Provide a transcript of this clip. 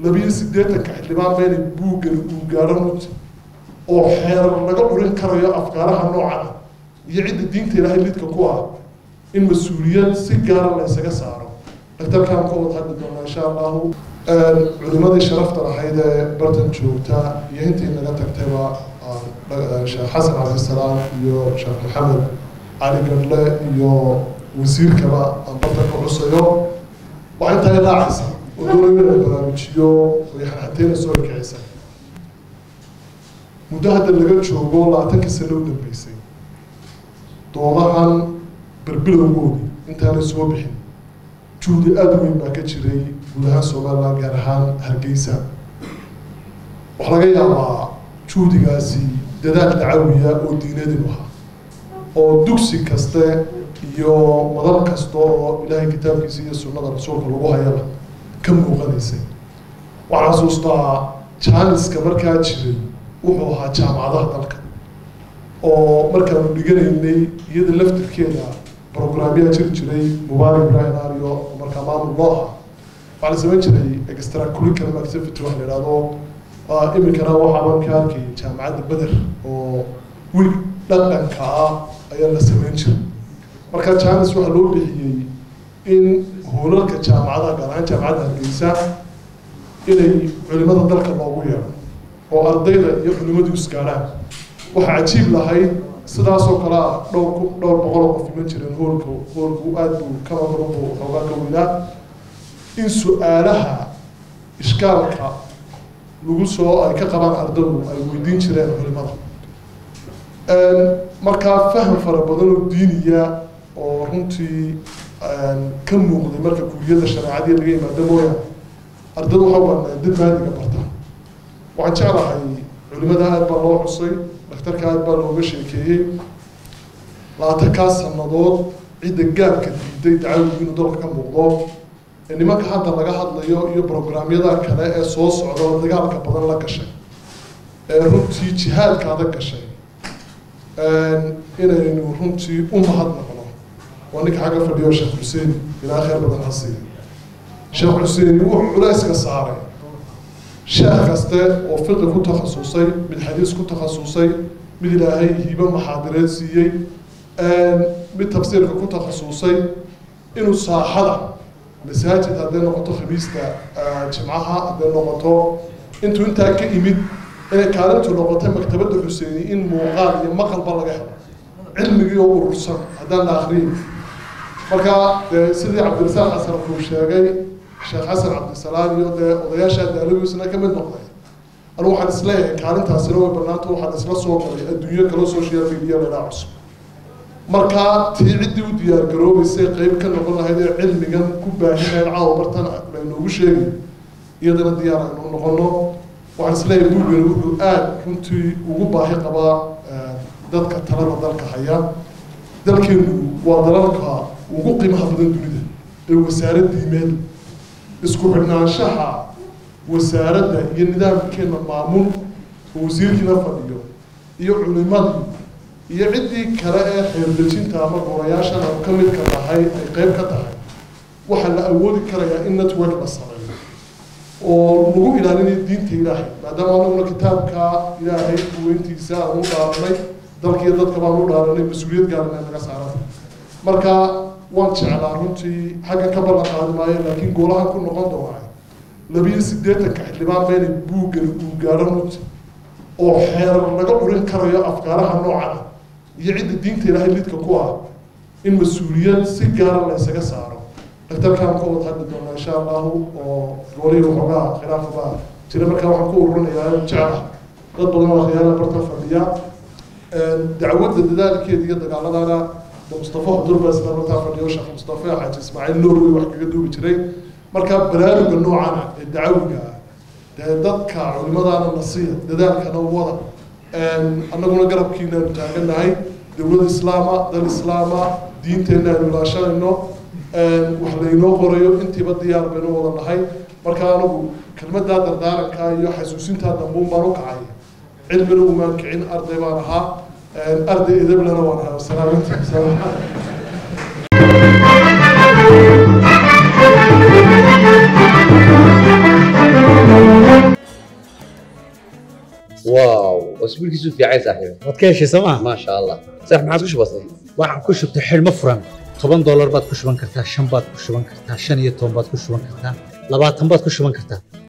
labiyo siddeetanka xildhibaan bayna buuggan uu gaadho runti oo xeerar laga curin karayo afkaaraha noocan iyo cidda diinta ilaahay lidka ku ah in mas-uuliyad si gaara la isaga saaro daktarkaan ka wada hadli doonaa insha allahu culimadii sharafta lahayd ee bartan joogta iyo intii naga tagtayba sheekh xasan cabdisalaam iyo sheekh maxamed cali gadle iyo wasiirkaba aan bartan ka cusayo waa intaa ilaacaysa oo dowlada la baraarujiyo way xanxanteena soo ekicisa muddo hadda laga joogo labaatankii sano u dambeysay doodahan berbilowgoodii intaanay soo bixin juhdi aada weyn baa ka jiray guud ahaan somaliland gaar ahaan hargeysa waxaa laga yaabaa juhdigaasi dadaal dacawiya oo diinadinu ahaa oo dugsi kaste iyo madal kasta oo ilaahay kitaabkiisa iyo sunnada rasuulka lagu hayaba ka muuqanaysay waxaan xasuustaa jaaniska markaa jiray wuxuu ahaa jaamacadaha dalka oo markaanu dhiganaynay iyada laftirkeeda programyaa jiri jiray mubaarak ibrahim ario oo markaa maamul loo ahaa waxaa la samayn jiray extra curriculum activity wax la idhahdo iminkana waxaa marka arkay jaamacadda beder oo wiil dhaqanka ah ayaa la samayn jiray marka janis waxaa loo bixiyey in hoolalka jaamacadaha gaar ahaan jaamacadda hargeysa inay culimada dalka loogu yeero oo ardayda iyo culimadu isgaadhaan waxaa cajiib lahayd sidaasoo kale ah dhowr ku dhowr boqol oo qof iman jireen hoolka hoolku aada buu kama badan buu xoogaa ka weynaa in su-aalaha ishkaalka lagu soo ay ka qabaan ardadu ay weydiin jireen culimada markaa faham fara badan oo diiniya oo runtii ka muuqday marka kuuliyada shareecadii laga yimaado mooyaane ardadu waxa banaa dad maadiga barta waxaan jeclahay culimada aad baa loo xusay daktarka aad baa looga sheekeeyey labaatankaa sanadood cidda gaabka diiday dacawigi inuu dalka ka muuqdo ee nimanka hadda laga hadlayo iyo programyada kale ee soo socda oo dagaalka badan la gashay ee runtii jihaadka adag gashay inaynu runtii u mahadnaqno waa ninka xagga fadhiyo sheekh xuseen ilaa khayr badan ha siiya sheekh xuseen wuxuu culayska saaray sheekh kaste oo fiqi ku takhasusay mid xadiis ku takhasusay mid ilaahay hibo maxaadireed siiyey mid tafsiirka ku takhasusay inuu saaxada masaajid hadday noqoto khamiista jimcaha hadday noqoto intuu intaa ka imid inay kaalintu noqotay maktabadda xuseeni in muuqaal iyo maqalba laga helo cilmigii oo urursan haddaan la akriyin marka dee sidii cabdirasaaq xasan kuu sheegay sheekh xasan cabdisalaam iyo dee odayaasha daalawiisna ka mid noqday anu waxaan isleeyahay kaalintaasina way banaanta waxaan isla soo galay adduunyo kala social media laydhaa cusub markaa tii ciddii u diyaar garoobaysay qeyb ka noqon lahayd ee cilmigan ku baahinayn caawa martan laynoogu sheegay iyadana diyaar aynu noqono waxaan isleeyahay buugani wuxuu aada runtii ugu baahi qabaa dadka talada dalka haya dalkeenu waa dalalka ugu qiimaha badan dunida ee wasaarad diimeed isku xidhnaanshaha wasaaradda iyo nidaamkeena maamul oo wasiirkiina fadhiyo iyo culimadii iyo ciddii kale ee xeerdejinta ama gorayaashan aanu ka midka tahay ay qeyb ka tahay waxaa la awoodi karayaa in network la sameeyo oo lagu ilaalinayo diinta ilaahay maadaama anaguna kitaabka ilaahay weyntiisa aan u dhaaranay dalka iyo dadka baan u dhaaranay mas-uuliyad gaarana naga saaran marka waan jeclaa runtii xaggan ka ballan qaadi maayo laakiin goolahan ku noqon doonaa labiyo siddeetanka xildhibaan bayna buuggan uu gaadho runti oo xeerar laga curin karayo afkaaraha noocan iyo cidda diinta ilaahay lidka ku ah in mas-uuliyad si gaara la isaga saaro daktarkaan ka wada hadli doonaa insha allahu oo goolihii waxoogaa khilaafa baa jira markaa waxaan ku ururinayaa jecla dad badan oo khiyaala barta fadhiya dacwadda dadaalkeeda iyo dagaaladana mustafa xudur baa isla markaa fadhiyo sheekh mustafa xaaji ismaaciil norway wax kaga duubi jiray marka baraaruga noocana ee dacawiga ah dee dadka culimadaana nasiya dadaalkana wada annaguna garabkiinaanu taaganahay dowlad islaama dal islaama diinteenna aynu ilaashanayno wax laynoo qorayo intiiba diyaar baynu wada nahay marka anagu kelmadaa dardaaranka iyo xasuusintaa dambuun baan u kacay cilmina umaan kicin arday baan ahaa arday edablana waan ahaa salaaminta Thank you. واو واسبوع كيسو في عايز صاحبي waad ka heshay sooma ما شاء الله صح ما عاد وش بصير waxaan ku shubtay xidhmo furan toban doolar baad ku shuban kartaa shan baad ku shuban kartaa shan iyo toban baad ku shuban kartaa labaatan baad ku shuban kartaa